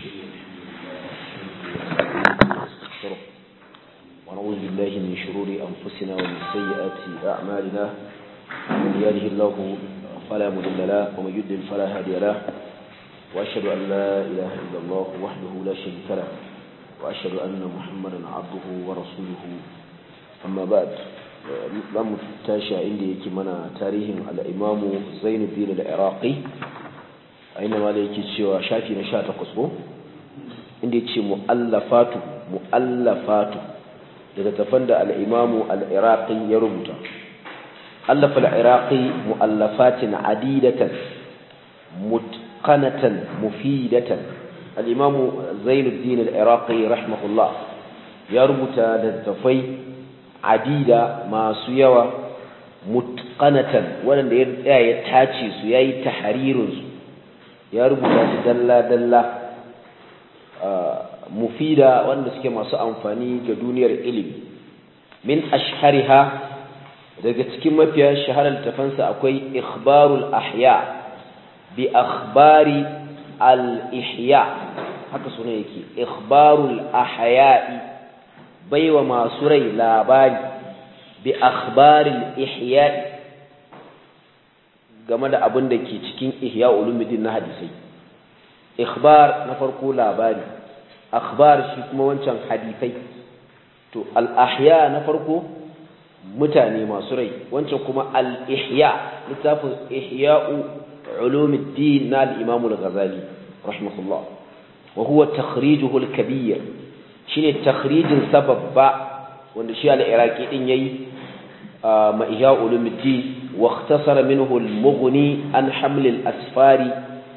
ونستغفره ونعوذ بالله من شرور أنفسنا ومن سيئات أعمالنا من يهده الله فلا مضل له ومن يضلل فلا هادي له وأشهد أن لا إله إلا الله وحده لا شريك له وأشهد أن محمدا عبده ورسوله أما بعد لم تاشا عندي كمنا تاريخ الإمام زين الدين العراقي أينما ليكي سوى شافي نشاط قصبه inda ce mu'allafatu mu'allafatu daga tafan da al-imamu al-iraqi ya rubuta allafa al-iraqi mu'allafatin adidatan mutqanatan mufidatan al-imamu zainuddin al-iraqi rahimahullah ya rubuta da tafai adida masu yawa mutqanatan wanda ya tsaya ya tace su yayi tahririn su ya rubuta su dalla dalla mufida wanda suke masu amfani ga duniyar ilimi min ashhariha daga cikin mafiya shaharar tafansa akwai ikhbarul ahya bi akhbari al ihya haka suna yake ikhbarul ahya'i baiwa masu rai labari bi akhbaril ihya'i game da abin da ke cikin ihya ulumuddin na hadisai ikhbar na farko labari akhbar shi kuma wancan hadisai to al-ahya na farko mutane masu rai wancan kuma al-ihya littafin ihya'u ulumuddin na al-imam al-ghazali rahimahullah wa huwa takhrijuhu al-kabir shine takhrijin sababba wanda shi al-iraqi din yayi ma ihya ulumuddin wa ikhtasara minhu al-mughni an haml al-asfari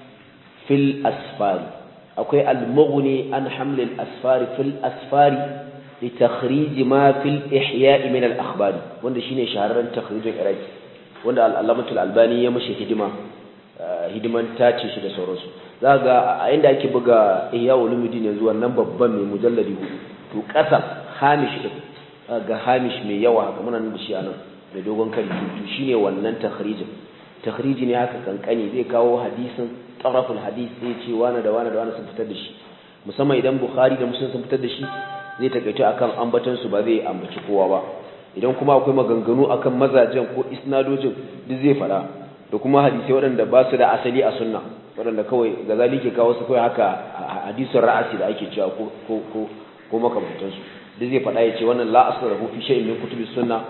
fil asfari akwai al-mughni an haml al-asfari fil asfari li takhrij ma fil ihya' min al-akhbar wanda shine shahararren takhrijin iraki wanda al-allamatul albani ya mashi hidima hidiman tace shi da sauransu zaka a inda ake buga ihya ulumuddin yanzu wannan babban mai mujalladi to kasa hamish din ga hamish mai yawa haka muna nan da shi anan da dogon kari to shine wannan takhrijin takhriji ne haka kankani zai kawo hadisin taraful hadis sai ce wani da wani da wani sun fitar da shi musamman idan bukhari da muslim sun fitar da shi zai takaito akan ambatan su ba zai ambaci kowa ba idan kuma akwai maganganu akan mazajen ko isnadojin duk zai fada da kuma hadisai waɗanda ba su da asali a sunna waɗanda kawai gazali ke kawo su kawai haka hadisin ra'asi da ake cewa ko ko ko ko makamantan su duk zai fada ya ce wannan la asla lahu fi shay'in min kutubi sunna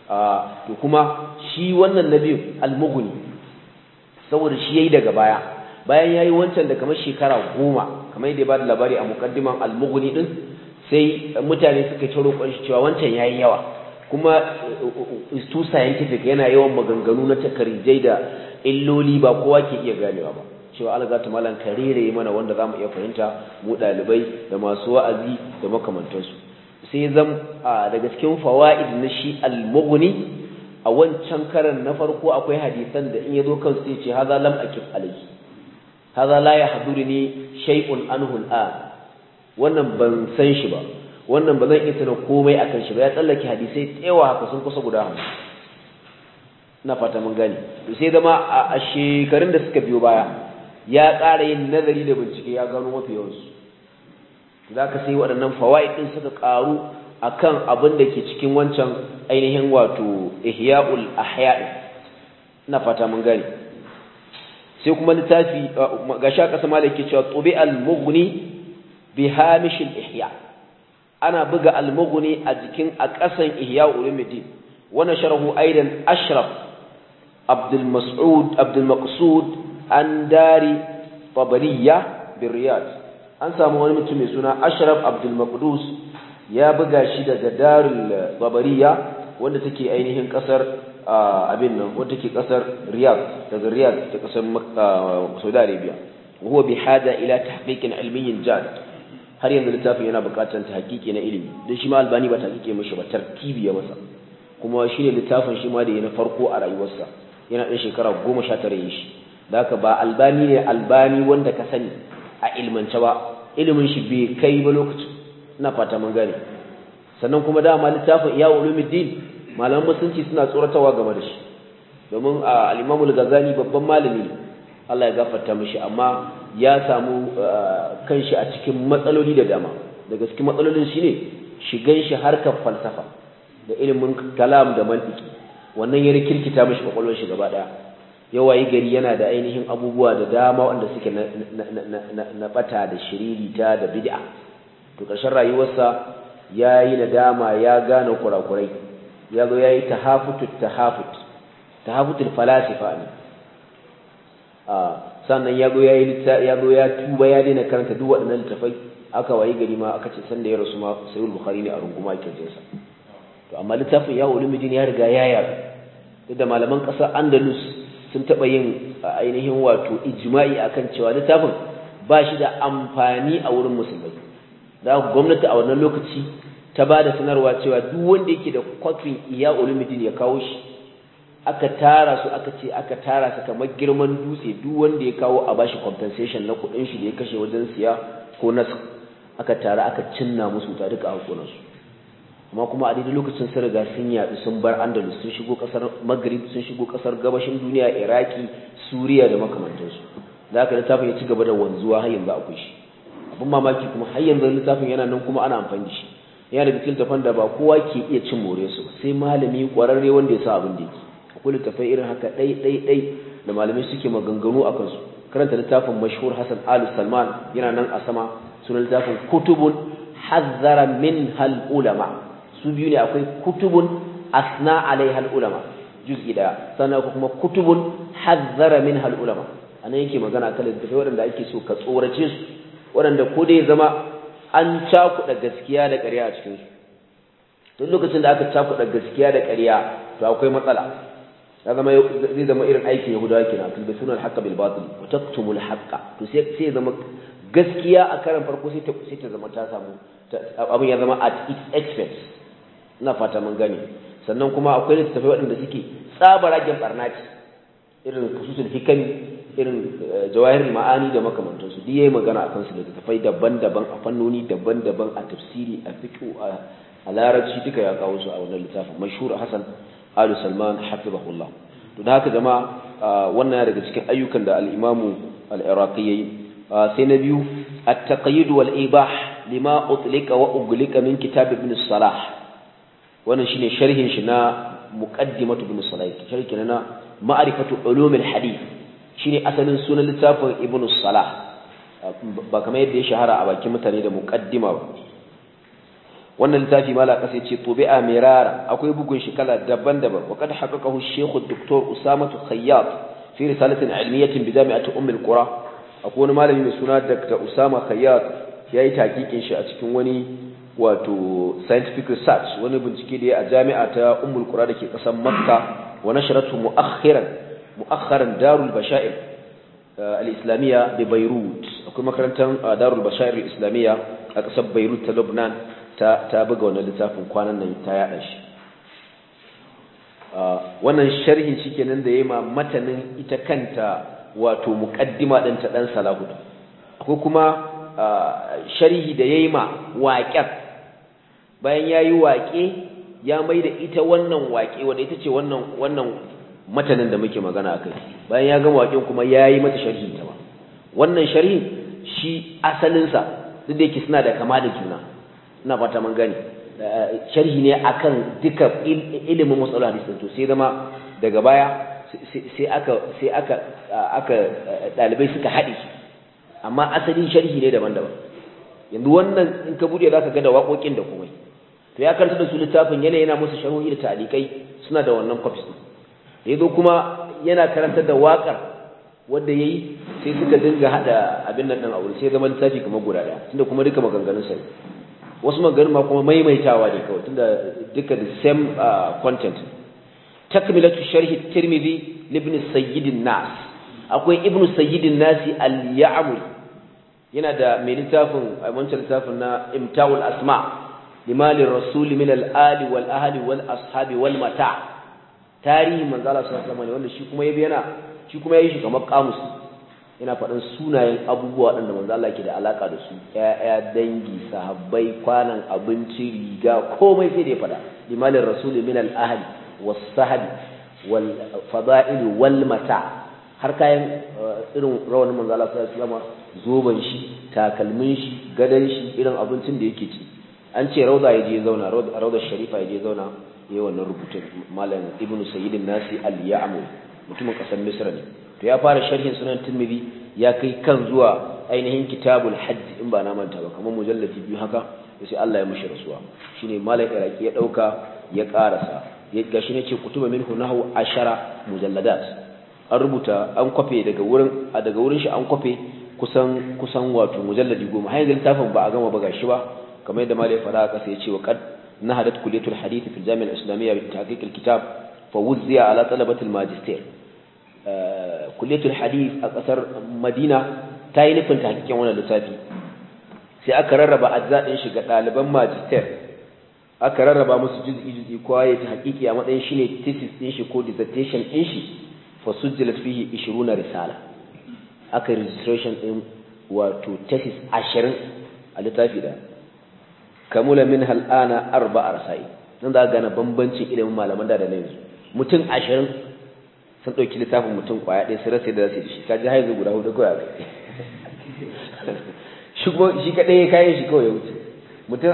to kuma shi wannan nabi al-mughni saboda shi yayi daga baya bayan yayi wancan da kamar shekara goma kamar yadda ya bada labari a muqaddiman al-mughni din sai mutane suka ci roƙon shi cewa wancan yayi yawa kuma is too scientific yana yawan maganganu na takarijai da illoli ba kowa ke iya ganewa ba cewa alga ta malan karere mana wanda zamu iya fahimta mu dalibai da masu wa'azi da makamantansu sai zam daga cikin fawaid na shi al-mughni a wancan karan na farko akwai hadisan da in yazo kan sai ce haza lam akif alayhi haza la yahduruni shay'un anhu al'an wannan ban san shi ba wannan ba zan iya sanin komai akan shi ba ya tsallake hadisai tsewa haka sun kusa guda hamsin ina fata mun gane to sai zama a shekarun da suka biyo baya ya ƙara yin nazari da bincike ya gano mafi yawansu za ka sai waɗannan fawaid ɗin suka ƙaru akan abin da ke cikin wancan ainihin wato ihya'ul ahya'i ina fata mun gane sai kuma littafi ga sha kasa malaki cewa tubi al-mughni bi hamish al-ihya ana buga al-mughni a jikin a kasan ihya ulumuddin wa nasharahu aidan ashraf abdul mas'ud abdul maqsud an dari tabariya bi riyad an samu wani mutum mai suna ashraf abdul maqdus ya buga shi daga darul babariya wanda take ainihin kasar abin nan wanda take kasar riyadh daga riyadh ta kasar saudi arabia huwa bi hada ila tahqiqin ilmiyyin jad har yanzu littafin yana bukatar tahqiqi na ilimi dan shi ma albani ba tahqiqi mishi ba tartibi ya masa kuma shine littafin shi ma da yana farko a rayuwarsa yana dan shekara 19 yin shi da haka ba albani ne albani wanda ka sani a ilmance ba ilimin shi bai kai ba lokacin ina fata mun gane sannan kuma dama littafin iya ulumuddin malaman musulunci suna tsoratawa game da shi domin al-Imam al-Ghazali babban malami ne Allah ya gafarta mishi amma ya samu kanshi a cikin matsaloli da dama daga cikin matsalolin shine shigan shi harkar falsafa da ilimin kalam da mantiki wannan ya rikirkita mishi kwakwalwar shi gaba daya yawayi gari yana da ainihin abubuwa da dama wanda suke na bata da shiririta da bid'a to ƙarshen rayuwarsa ya yi nadama ya gane kurakurai ya zo ya yi tahafutut tahafut tahafutul falasifa ne sannan ya zo ya yi ya zo ya tuba ya daina karanta duk waɗannan littafai aka wayi gari ma aka ce sanda ya rasu ma sayyid bukhari ne a runguma yake jinsa to amma littafin ya ulumuddin ya riga ya yaru duk da malaman ƙasar andalus sun taɓa yin ainihin wato ijma'i akan cewa littafin ba shi da amfani a wurin musulmai da gwamnati a wannan lokaci ta ba da sanarwa cewa duk wanda yake da kwafin iya ulumuddin ya kawo shi aka tara su aka ce aka tara su kamar girman dutse duk wanda ya kawo a bashi compensation na kuɗin shi da ya kashe wajen siya ko nasu aka tara aka cinna musu ta duka hakonansu amma kuma a daidai lokacin sun riga sun yaɗu sun bar andalus sun shigo ƙasar maghrib sun shigo ƙasar gabashin duniya iraki suriya da makamantansu da aka littafin ya ci gaba da wanzuwa har yanzu akwai shi abin mamaki kuma har yanzu littafin yana nan kuma ana amfani da shi yana da cikin littafan da ba kowa ke iya cin more su sai malami ƙwararre wanda ya sa abin da yake akwai littafai irin haka ɗai ɗai ɗai da malamai suke maganganu a kansu karanta littafin mashhur Hassan Al Salman yana nan a sama sunan littafin kutubun hazzara min hal ulama su biyu ne akwai kutubun asna alai hal ulama juz'i daya sannan kuma kutubun hazzara min hal ulama anan yake magana kan littafai waɗanda ake so ka tsorace su waɗanda ko dai zama an cakuɗa gaskiya da ƙarya a cikin su duk lokacin da aka cakuɗa gaskiya da ƙarya to akwai matsala ya zama zai zama irin aikin yahudawa kenan tun suna al-haqqa bil batil wa taktumul haqqa to sai sai zama gaskiya a karan farko sai ta sai ta zama ta samu abin ya zama at its expense ina fata mun gane sannan kuma akwai littattafai waɗanda suke tsabaragen barnaci irin fususul hikami irin jawahir ma'ani da makamantansu duk yayi magana akan su littattafai daban-daban a fannoni daban-daban a tafsiri a fiqh a larabci duka ya kawo su a wannan littafin mashhur Hassan Ali Salman hafizahullah to da haka jama'a wannan daga cikin ayyukan da al-Imam al-Iraqi yayi sai na biyu at-taqyid wal ibah lima utlika wa uglika min kitab ibn Salah wannan shine sharhin shi na muqaddimatu ibn Salah sharhi na ma'rifatu ulum al-hadith shine asalin sunan littafin ibn Salah ba kamar yadda ya shahara a bakin mutane da muqaddima ba wannan littafi mala kasa ce tubi'a mirara akwai bugun shi kala daban-daban wa kad haqqaqahu shaykh dr usama khayyat fi risalatin ilmiyatin bi jami'ati umm al-qura akwai wani malami mai suna dr usama khayyat yayi takikin shi a cikin wani wato scientific research wani bincike da ya a jami'a ta umm al-qura dake kasar makka wa nashratu mu'akhiran mu'akharan darul bashair al-islamiyya bi beirut akwai makarantar darul bashair al-islamiyya a kasar beirut ta lebanon ta ta buga wannan littafin kwanan nan ta yada shi wannan sharhin shikenan da yayi ma matanin ita kanta wato muqaddima din ta dan salahud akwai kuma sharhi da yayi ma waƙen bayan yayi waƙe ya maida ita wannan waƙe wanda ita ce wannan wannan matanin da muke magana akai bayan ya gama waƙen kuma yayi mata sharhi ta ba wannan sharhin shi asalinsa duk da yake suna da kama da juna ina fata mun gani sharhi ne akan duka ilimin matsalar hadisi to sai zama daga baya sai aka sai aka aka dalibai suka haɗe amma asalin sharhi ne daban-daban yanzu wannan in ka bude zaka ga da waƙoƙin da komai to ya karanta da su littafin yana yana musu sharhohi da talikai suna da wannan copies din yazo kuma yana karanta da waƙar wanda yayi sai suka dinga hada abin nan din a wuri sai zama littafi kamar guda ɗaya tunda kuma duka maganganun sai wasu maganin ma kuma maimaitawa ne kawai tunda duka the same content takmilatu sharhi tirmidhi ibn sayyidin nas akwai ibn sayyidin nasi al-ya'muri yana da mai littafin a wancan littafin na imtawul asma limali rasul min al-ali wal ahli wal ashabi wal mata tarihi manzo Allah sallallahu alaihi wasallam wanda shi kuma yabi yana shi kuma yayi shi kamar kamus yana faɗin sunayen abubuwa waɗanda manzo Allah ke da alaka da su ƴaƴa dangi sahabbai kwanan abinci riga komai sai da ya faɗa limalin rasul min al ahli was sahbi wal fada'il wal mata har kayan irin rawanin manzo Allah sallallahu alaihi wasallam zoban shi takalmin shi gadan shi irin abincin da yake ci an ce rauda yaje zauna rauda sharifa yaje zauna yayin wannan rubutun malam ibnu sayyidin nasi al-ya'mu mutumin kasar misra ne to ya fara sharhin sunan tirmidhi ya kai kan zuwa ainihin kitabul hajj in ba na manta ba kamar mujallati biyu haka sai Allah ya mushi rasuwa shine malam iraki ya dauka ya karasa ya gashi ne ce kutuba minhu nahu ashara mujalladat an rubuta an kwafe daga wurin a daga wurin shi an kwafe kusan kusan wato mujalladi goma har yanzu littafin ba a gama ba gashi ba kamar yadda malai fara kasa ya ce wa qad nahadat kulliyatul hadith fi al-jami' al-islamiyya bi tahqiq al-kitab fa wuzziya ala talabati al-magister kulliyatul hadith a kasar Madina ta yi nufin tahqiqin wannan littafi sai aka rarraba ajza din shi ga ɗaliban magister aka rarraba musu juz'i juz'i kowa ya ta hakiki a matsayin shine thesis din shi ko dissertation din shi fa sujjilat fihi 20 risala aka registration din wato thesis 20 a littafi da kamula min hal'ana arba'a rasai nan za gane bambancin ilimin malaman da da yanzu mutum 20 sun dauki littafin mutum kwaya ɗaya su rasa da zasu da shi kaji haizu guda hudu kawai shi shi kadai kayan shi kawai ya wuce mutum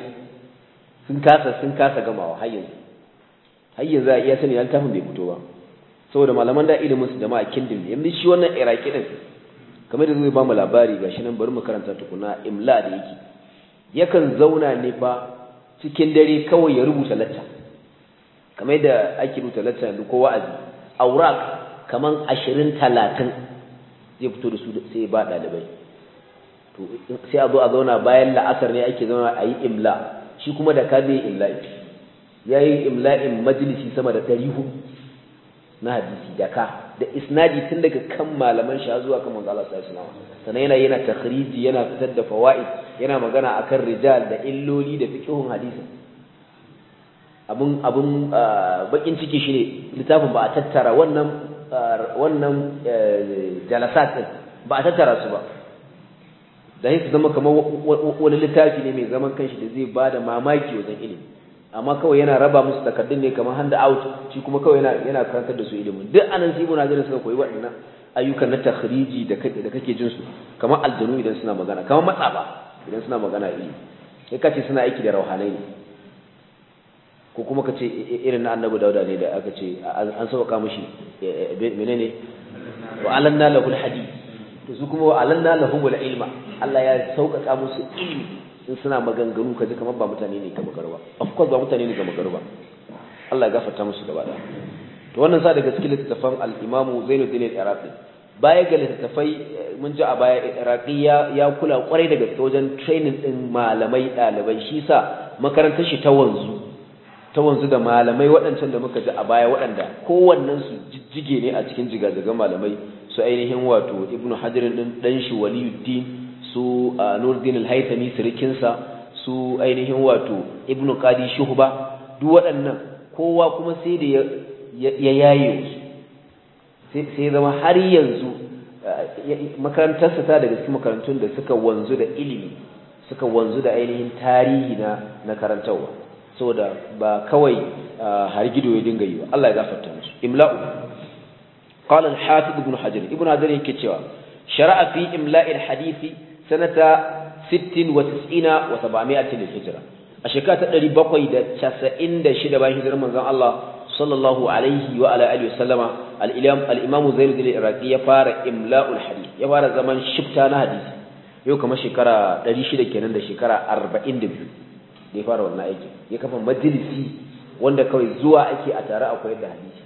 20 sun kasa sun kasa gamawa har yanzu har yanzu a iya sani littafin bai fito ba saboda malaman da ilimin su jama'a kindin ne yanzu shi wannan iraki din kamar da zai ba mu labari gashi nan bari mu karanta tukuna imla da yake yakan zauna ne fa cikin dare kawai ya rubuta latta kamar da ake rubuta latta yanzu ko wa'azi aurak kaman 20 30 zai fito da su sai ba dalibai to sai a zo a zauna bayan la'asar ne ake zauna a yi imla shi kuma da ka zai imla'i ya yi imla'in majalisi sama da ɗari hudu na hadisi da ka da isnadi tun daga kan malaman sha zuwa kan manzo Allah sallallahu alaihi sannan yana yana takhriji yana fitar da fawaid yana magana akan rijal da illoli da fiqhun hadisi abun abun bakin ciki shine littafin ba a tattara wannan wannan jalasat din ba a tattara su ba da su zama kamar wani littafi ne mai zaman kanshi da zai bada mamaki wajen ilimi amma kawai yana raba musu takardun ne kamar hand out shi kuma kawai yana yana karantar da su ilimin duk anan sai muna ganin suka koyi waɗannan ayyukan na takhriji da kake da kake jin su kamar aljanu idan suna magana kamar matsaba idan suna magana ilimi sai ka ce suna aiki da rauhanai ne ko kuma ka ce irin na annabi dauda ne da aka ce an sauka mishi menene wa alanna lahul hadid to su kuma wa alanna lahumul ilma Allah ya sauƙaƙa musu ilimi in suna maganganu kaji kamar ba mutane ne ga magarba of course ba mutane ne ga magarba Allah ya gafarta musu gaba da to wannan sa daga cikin littafan al-Imam Zainuddin al-Iraqi baya ga littafai mun ji a baya Iraqi ya ya kula kwarai da gaske wajen training din malamai dalibai shi sa makarantar shi ta wanzu ta wanzu da malamai waɗancan da muka ji a baya waɗanda kowannen su jijjige ne a cikin jigajigan malamai su ainihin wato Ibn Hajar din dan shi Waliyuddin su Nuruddin al-Haythami sirikinsa su ainihin wato Ibn Qadi Shuhba duk waɗannan kowa kuma sai da ya yaye su sai zama har yanzu makarantarsa ta daga cikin makarantun da suka wanzu da ilimi suka wanzu da ainihin tarihi na na karantarwa saboda ba kawai har gido ya dinga yi ba Allah ya gafarta musu imla'u qala al-hafiz ibn hajar ibn hajar yake cewa shara'a fi imla'il hadisi sanata 60 wa 90 wa 700 lil hijra a shekara ta 796 bayan hijirar manzon Allah sallallahu alaihi wa ala alihi wasallama al-imam al-imam Zainud al-Iraqi ya fara imla'ul hadith ya fara zaman shifta na hadisi yau kamar shekara 600 kenan da shekara 42 da ya fara wannan aiki ya kafa majalisi wanda kawai zuwa ake a tare akwai da hadisi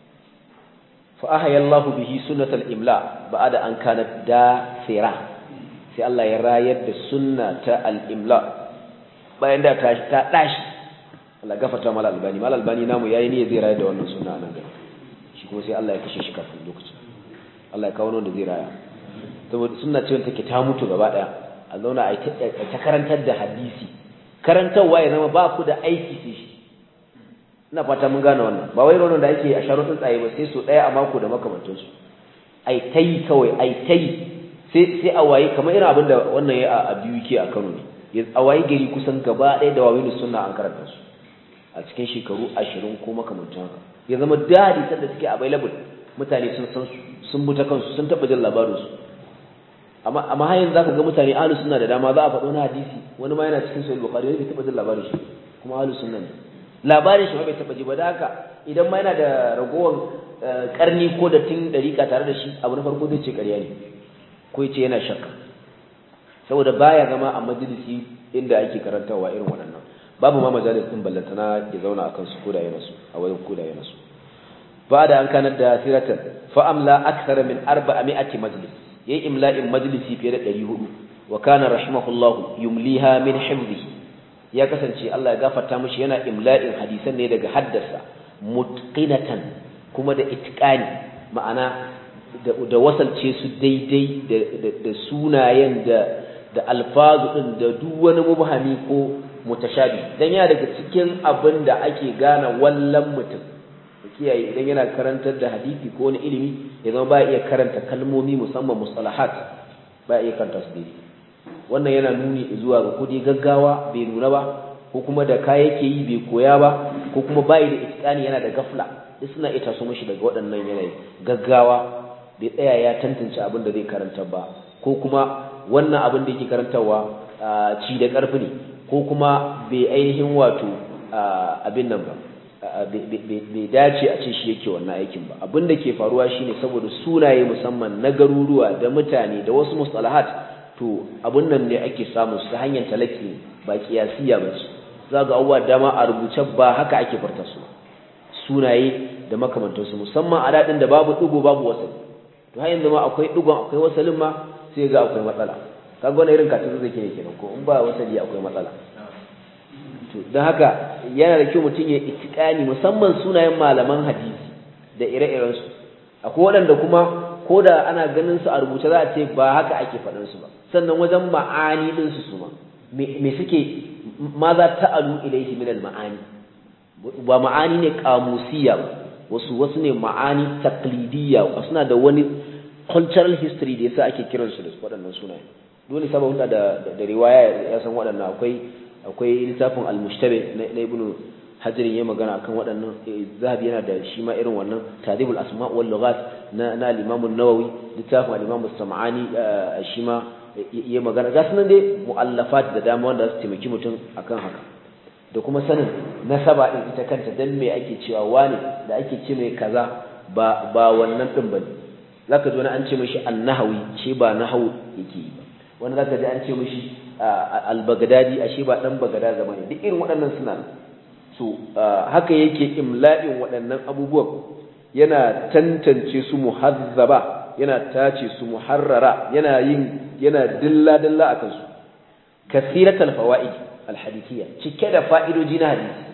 fa ahaya Allahu bihi sunnatal imla ba'da an kanat dasira sai Allah ya rayar da sunna ta al-imla bayan da ta ta dashi Allah gafarta mal albani mal albani namu yayi ne zai rayar da wannan sunna nan gaba shi kuma sai Allah ya kashe shi kafin lokacin Allah ya kawo wanda zai raya saboda sunna ce wanda take ta mutu gaba daya a zauna a ta karantar da hadisi karantarwa ya zama ba ku da aiki sai shi ina fata mun gane wannan ba wai ronon da ake a sharo tsuntsaye ba sai so daya a mako da makamantansu ai tai kawai ai tai sai sai a waye kamar irin abin da wannan ya a biyu ke a Kano ne a waye gari kusan gaba ɗaya da wawilu sunna an karanta su a cikin shekaru ashirin ko makamantan haka ya zama dadi sanda suke available mutane sun san sun buta kansu sun taba jin labarin su amma amma har yanzu zaka ga mutane ahlus sunna da dama za a faɗo na hadisi wani ma yana cikin sahih bukhari wani bai taba jin labarin shi kuma ahlus sunna ne labarin shi ma bai taba ji ba da haka idan ma yana da ragowar karni ko da tun dariƙa tare da shi abu na farko zai ce ƙarya ne ko ya ce yana shakka saboda baya zama a majalisi inda ake karantawa irin waɗannan babu ma majalis din ballantana ya zauna akan su koda yana su a wajen koda yana su ba da an kanar da siratan fa amla akthar min 400 majlis yayi imla'in majlisi fiye da 400 wa kana rahimahullah yumliha min hifdhihi ya kasance Allah ya gafarta mishi yana imla'in hadisan ne daga haddasa mutqinatan kuma da itqani ma'ana da wasalce su daidai da sunayen da da alfazu din da duk wani mubhami ko mutashabi dan yana daga cikin abin da ake gane wallan mutum kiyaye idan yana karantar da hadisi ko wani ilimi ya zama ba iya karanta kalmomi musamman mustalahat ba iya karanta su daidai wannan yana nuni zuwa ga kudi gaggawa bai nuna ba ko kuma da ka yake yi bai koya ba ko kuma bai da itqani yana da gafla duk suna iya taso mishi daga waɗannan yanayi gaggawa bai tsaya ya tantance abin da zai karanta ba ko kuma wannan abin da yake karantarwa ci da ƙarfi ne ko kuma bai ainihin wato abin nan ba bai dace a ce shi yake wannan aikin ba abin da ke faruwa shine saboda sunaye musamman na garuruwa da mutane da wasu mustalahat to abin nan ne ake samu su hanyar talaki ba kiyasiya ba ce za ga abubuwa dama a rubuce ba haka ake farta su sunaye da makamantansu musamman a daɗin da babu ɗigo babu wasali to har yanzu ma akwai ɗigon akwai wasalin ma sai ga akwai matsala kaga wani irin katin zai ke kenan ko in ba wasali akwai matsala to don haka yana da kyau mutum ya itikani musamman sunayen malaman hadisi da ire-iren su akwai waɗanda kuma ko da ana ganin su a rubuce za a ce ba haka ake faɗin su ba sannan wajen ma'ani ɗin su su ma me suke ma za ta alu ilaihi min al-ma'ani ba ma'ani ne kamusiya ba wasu wasu ne ma'ani taqlidiyya suna da wani cultural history da yasa ake kiransu da waɗannan sunaye dole sabon da da riwaya ya san waɗannan akwai akwai littafin al-mushtabe na ibnu hajar ya magana akan waɗannan zahabi yana da shi ma irin wannan tadibul asma wal lughat na na al-imam an-nawawi littafin al-imam as-sam'ani shi ma ya magana ga sunan dai mu'allafat da dama wanda su taimaki mutum akan haka da kuma sanin nasaba din ita kanta dan me ake cewa wani da ake ce mai kaza ba ba wannan din bane zaka ji wani an ce mishi an-nahawi shi ba nahawu yake yi ba wani zaka ji an ce mishi al-bagdadi ashe ba dan bagada zama ne duk irin waɗannan suna so haka yake imla'in waɗannan abubuwan yana tantance su muhazzaba yana tace su muharrara yana yin yana dilla dilla akan su kasiratul fawaid alhadithiyya cike da fa'idoji na hadisi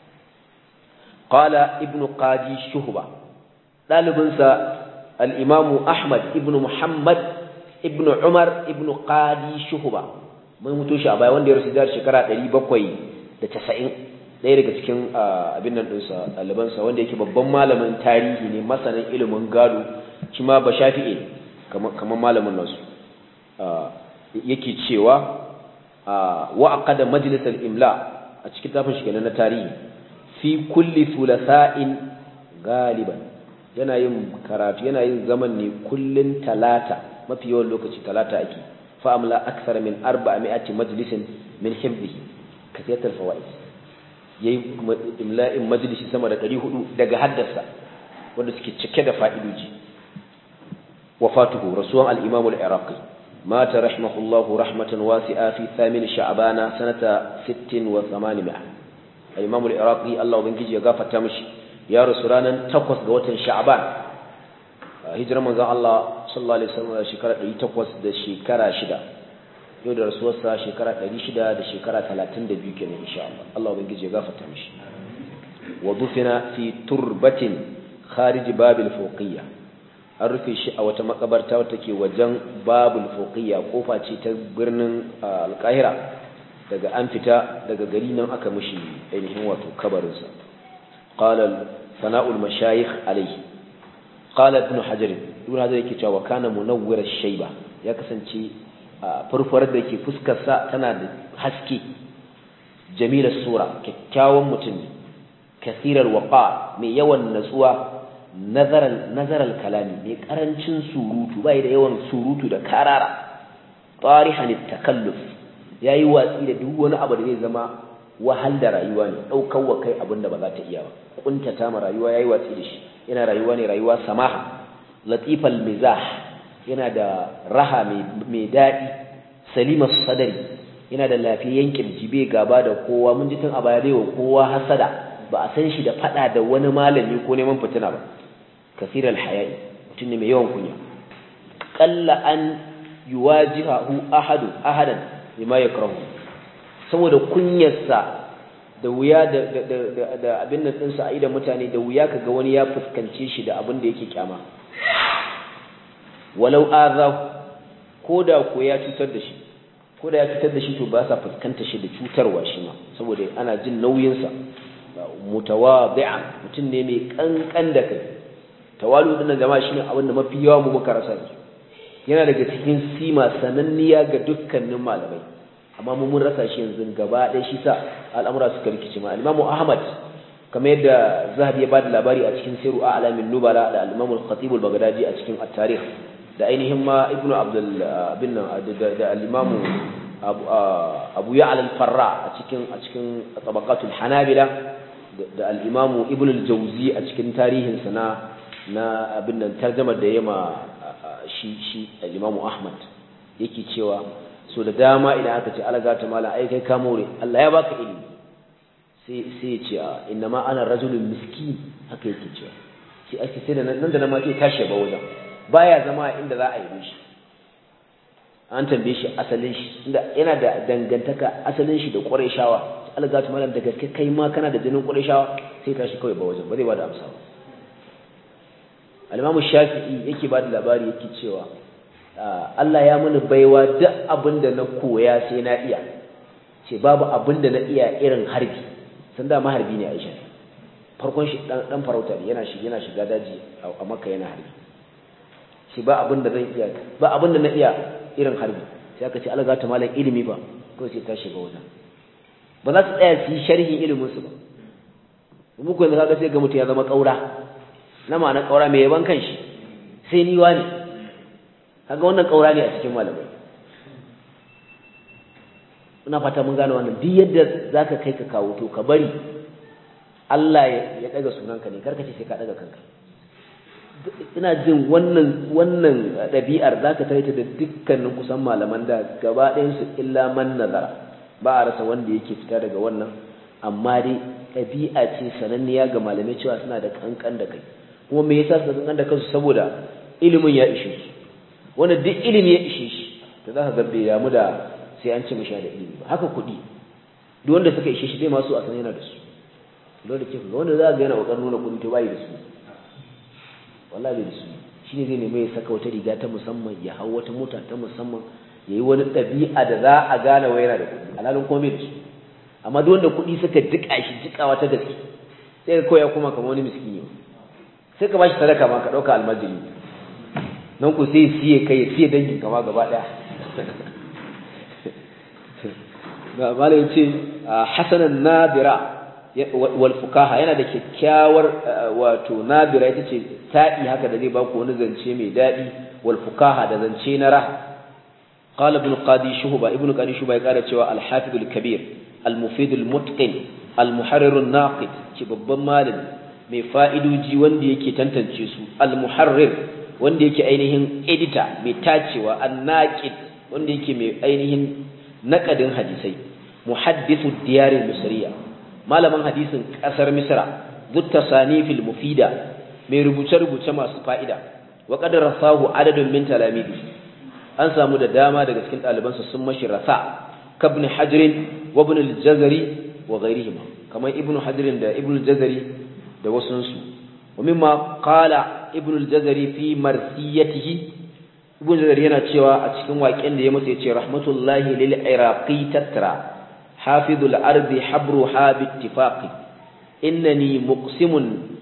qala ibnu qadi shuhba dalibinsa al-imamu ahmad ibnu muhammad ibnu umar ibnu qadi shuhba mun mutu shi a baya wanda ya rasu da shekara 790 ɗaya daga cikin abin nan ɗinsa ɗalibansa wanda yake babban malamin tarihi ne masanin ilimin gado shi ma ba shafi'e kamar malamin nasu yake cewa wa aqada majlisal imla a cikin tafin shi kenan na tarihi fi kulli thulathain galiban yana yin karatu yana yin zaman ne kullun talata mafi yawan lokaci talata ake fa amla akthar min 400 majlisin min hifdhihi kasiyat al-fawaid yayi imla'in majlisi sama da 400 daga haddasa wanda suke cike da fa'idoji wafatuhu rasuwan al-imam al-iraqi مات رحمه الله رحمة واسعة في ثامن شعبان سنة ست وثمانمائة الإمام العراقي الله بنجي يغافة تمشي يا رسولانا تقوس قوة شعبان هجرة من الله صلى الله عليه وسلم شكرا تقوس دا شكرا شدا yau da rasuwarsa shekara 600 da shekara 32 kenan insha Allah Allah ubangiji ya gafarta mishi wa dufina fi turbatin kharij babil fuqiyya an rufe shi a wata makabarta wata ke wajen babul fuqiyya kofa ce ta birnin alkahira daga an fita daga gari nan aka mishi ainihin wato kabarinsa qala sana'ul mashayikh alayhi qala ibn hajar ibn hajar yake cewa kana munawwir ash-shayba ya kasance furfurar da ke fuskar sa tana da haske jamilar sura kyakkyawan mutum kasirar waqa mai yawan natsuwa nazaral nazaral kalami mai karancin surutu bai da yawan surutu da karara tarihan takalluf yayi watsi da duk wani abu da zai zama wahal da rayuwa ne daukar wa kai abin da ba za ta iya ba kuntata ma rayuwa yayi watsi da shi yana rayuwa ne rayuwa samaha latifal mizah yana da raha mai daɗi salimas sadari yana da lafiyayyen kirji bai gaba da kowa mun ji tun a baya wa kowa hasada ba a san shi da fada da wani malami ko neman fitina ba kasiral haya'i mutum ne mai yawan kunya qalla an yuwajihahu ahadu ahadan bima yakrahu saboda kunyarsa da wuya da da da abin nan ɗinsa a idan mutane da wuya kaga wani ya fuskance shi da abin da yake kyama walau azahu ko da ko ya cutar da shi ko da ya cutar da shi to ba sa fuskanta shi da cutarwa shi ma saboda ana jin nauyinsa mutawadi'an mutum ne mai kankan da kai tawalu din jama'a shine abin da mafi yawa mu muka rasa yanzu yana daga cikin sima sananniya ga dukkanin malamai amma mu mun rasa shi yanzu gaba ɗaya shi sa al'amura suka rikice ma al-Imam Ahmad kamar yadda Zahabi ya bada labari a cikin Siru A'lamin Nubala da al-Imam al-Khatib al-Baghdadi a cikin at-Tarikh da ainihin ma Ibn Abdul bin da al-Imam Abu Ya'la al-Farra a cikin a cikin tabaqatul Hanabila da al-Imam Ibn al-Jawzi a cikin tarihinsa na na abin nan tarjumar da yema shi shi al-Imam Ahmad yake cewa so da dama idan aka ce alaga ta mala ai kai ka more Allah ya baka ilimi sai sai ya ce inna ma ana rajulun miskin haka yake cewa sai ake sai da nan da nan ma sai tashi ba wajen baya zama inda za a yi shi an tambaye shi asalin shi inda yana da dangantaka asalin shi da Qurayshawa alaga ta mala da gaske kai ma kana da jinin Qurayshawa sai tashi kawai ba wajen ba zai ba da amsa ba al-Imam Shafi'i yake ba da labari yake cewa Allah ya mini baiwa duk abin da na koya sai na iya ce babu abin da na iya irin harbi san da maharbi ne Aisha farkon shi dan dan farauta ne yana shi yana shiga daji a Makka yana harbi shi ba abin da zan iya ba abin da na iya irin harbi sai aka ce Allah ta malam ilimi ba ko sai ta shiga wajen ba za su tsaya su yi sharhin ilimin su ba mu ko yanzu kaga sai ga mutum ya zama kaura na ma'ana kaura mai yaban kanshi sai ni wani kaga wannan kaura ne a cikin malamai ina fata mun gane wannan duk yadda zaka kai ka kawo to ka bari Allah ya daga sunanka ne karka ce sai ka daga kanka ina jin wannan wannan dabi'ar zaka taita da dukkanin kusan malaman da gaba ɗayan su illa man nazara ba a rasa wanda yake fita daga wannan amma dai ɗabi'a ce sananniya ga malamai cewa suna da kankan da kai kuma me yasa su kankan da kansu saboda ilimin ya ishe su wanda duk ilimi ya ishe shi to za ka ga bai damu da sai an ce mashi da ilimi ba haka kuɗi duk wanda suka ishe shi bai masu a san yana da su lura da ke ga wanda za ga yana kokarin nuna kuɗi to bai da su wallahi bai da su shine zai nemi ya saka wata riga ta musamman ya hau wata mota ta musamman ya yi wani ɗabi'a da za a gane wa yana da kuɗi alhalin kuma bai da su amma duk wanda kuɗi suka jiƙa shi jiƙawa ta gaske sai ka koya kuma kamar wani miskini sai ka ba shi sadaka ma ka ɗauka almajiri nan ku sai siye kai siye dangin kama gaba daya malai ce hasanan nabira wal fukaha yana da kyakkyawar wato nabira ita ce ta'i haka da zai baku wani zance mai daɗi wal fukaha da zance na raha قال ابن قاضي شهبة ابن قاضي شهبة يقال cewa الحافظ الكبير المفيد المتقن المحرر الناقد ce babban malami mai fa'idoji wanda yake tantance su al-muharrir wanda yake ainihin edita mai tacewa annaqid wanda yake mai ainihin naqadin hadisai muhaddithu diyarin misriya malamin hadisin kasar misra dutta sanifil mufida mai rubuce rubuce masu fa'ida wa qad rasahu adadun min talamidi an samu da dama daga cikin ɗalibansa sun mashi rasa kabn hajr wa ibn al-jazari wa ghayrihima kamar ibn hajr da ibn al-jazari da wasunsu wa mimma qala ibn al-jazari fi marsiyatihi ibn al-jazari yana cewa a cikin waƙen da ya mutu yace rahmatullahi lil iraqi tatra hafizul ardi habruha bi ittifaqi innani muqsimun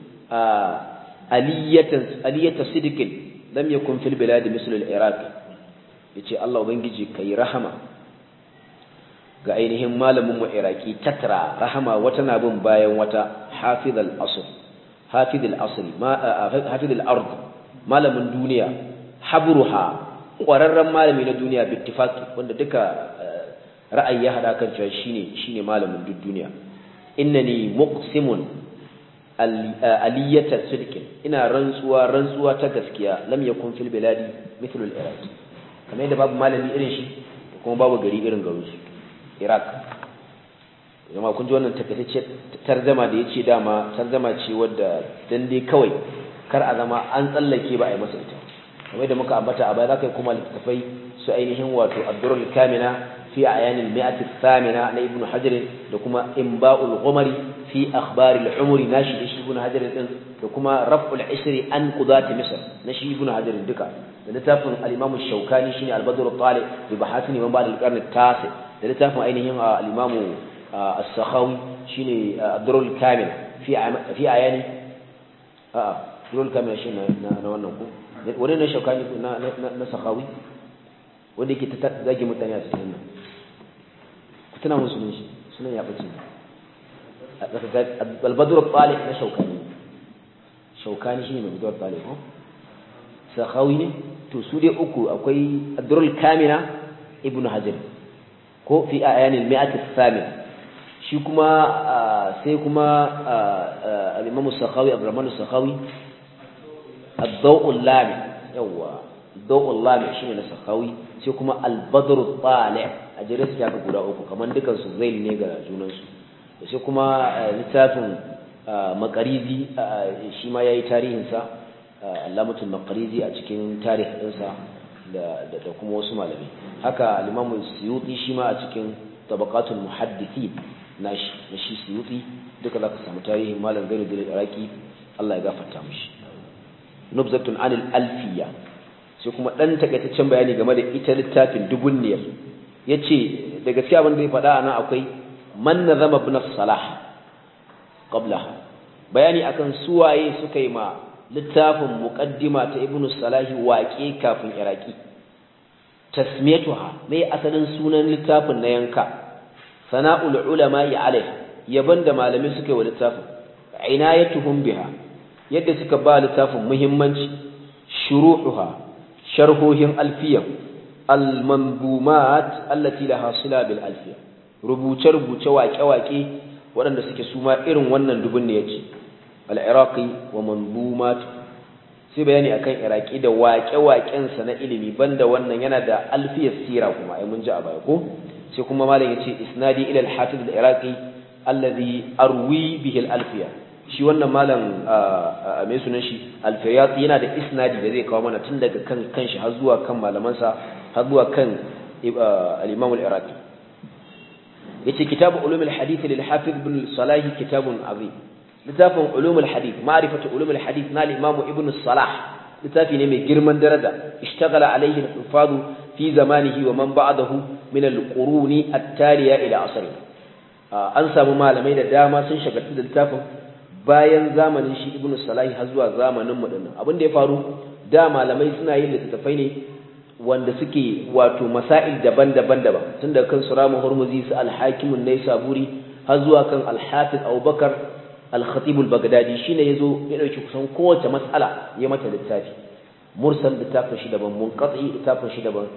aliyatan aliyata sidqin lam yakun fil bilad misl al-iraq yace Allah ubangiji kai rahama ga ainihin malamin mu iraki tatra rahama wata na bin bayan wata hafizul asr hafidul asli hafidul ard malamin duniya habruha ƙwararren malami na duniya bittifaqi wanda duka ra'ayi ya hada kan cewa shine shine malamin duk duniya innani muqsimun aliyata sidqin ina rantsuwa rantsuwa ta gaskiya lam yakun fil biladi mithlu al iraq kamar yadda babu malami irin shi da kuma babu gari irin garin su iraq jama'a kun ji wannan takaitacce tarzama da yace dama tarzama ce wadda dan dai kawai kar a zama an tsallake ba a yi masa ita kamar yadda muka ambata a baya za ka yi kuma littattafai su ainihin wato abdurul kamina في أعيان المئة الثامنة لابن حجر لكما إنباء الغمر في أخبار العمر ناشي إيش ابن حجر لكما رفع العسر عن قضاة مصر ناشي ابن حجر دكا لنتافن الإمام الشوكاني شيني البدر الطالع ببحاثني من بعد القرن التاسع لنتافن أينهم الإمام السخاوي شيني الدر الكامل في في أعيان آه الدر الكامل شيني نوانكم ولين الشوكاني نسخاوي wanda yake ta zage mutane a cikin nan ku tuna mun sunan shi sunan ya bace al-badr al-talib na shaukani shaukani shine mai badr al-talib ko sakhawi ne to su dai uku akwai ad-durr al-kamina ibnu hajar ko fi ayan al-mi'at al-thamina shi kuma sai kuma al-imam as-sakhawi abdurrahman as-sakhawi ad-daw' al-lami yawa daw' al-lami shine na sakhawi sai kuma albadru talib a jere su ga guda uku kamar dukan su zail ne ga junan su sai kuma littafin makarizi shi ma yayi tarihin sa alamatul makarizi a cikin tarihin ɗinsa da da kuma wasu malamai haka al-imam suyuti shi ma a cikin tabaqatul muhaddithin nashi na shi suyuti duka zaka samu tarihin malam gari da iraki Allah ya gafarta mishi nubzatun anil alfiya sai kuma ɗan takaitaccen bayani game da ita littafin dubunniyar ya ce da gaskiya abin da ya faɗa nan akwai man na zama bin salah qabla bayani akan suwaye suka yi ma littafin muqaddima ta ibn salahi waƙe kafin iraki tasmiyatuha mai asalin sunan littafin na yanka sana'ul ulama ya alaiha yaban da malamai suka yi wa littafin inayatuhum biha yadda suka ba littafin muhimmanci shuruhuha sharhohin alfiya almandumat allati laha sila bil alfiya rubuce rubuce waƙe waƙe waɗanda suke suma irin wannan dubun ne yace al iraqi wa mandumat sai bayani akan iraki da waƙe waƙen sa na ilimi banda wannan yana da alfiyar sira kuma ai mun ji a baya ko sai kuma malam yace isnadi ila al hafiz al iraqi alladhi arwi bihi al alfiya shi wannan malam mai sunan shi alfayat yana da isnadi da zai kawo mana tun daga kan kanshi har zuwa kan malamansa har zuwa kan al-imam al-iraqi yace kitabu ulum al-hadith lil hafiz ibn salah kitabun azim littafin ulum al-hadith ma'rifatu ulum al-hadith na al-imam ibn salah littafi ne mai girman daraja ishtaghala alayhi al-hufaz fi zamanihi wa man ba'dahu min al-quruni at-taliya ila asri an samu malamai da dama sun shagaltu da littafin bayan zamanin shi ibn salahi har zuwa zamanin mu dinnan abin da ya faru da malamai suna yin littattafai ne wanda suke wato masail daban-daban daban tun daga kan suramu hurmuzi su al-hakim an-naisaburi har zuwa kan al-hafiz abubakar al-khatib al-baghdadi shine yazo ya dauki kusan kowace mas'ala ya mata littafi mursal littafin shi daban munqati littafin shi daban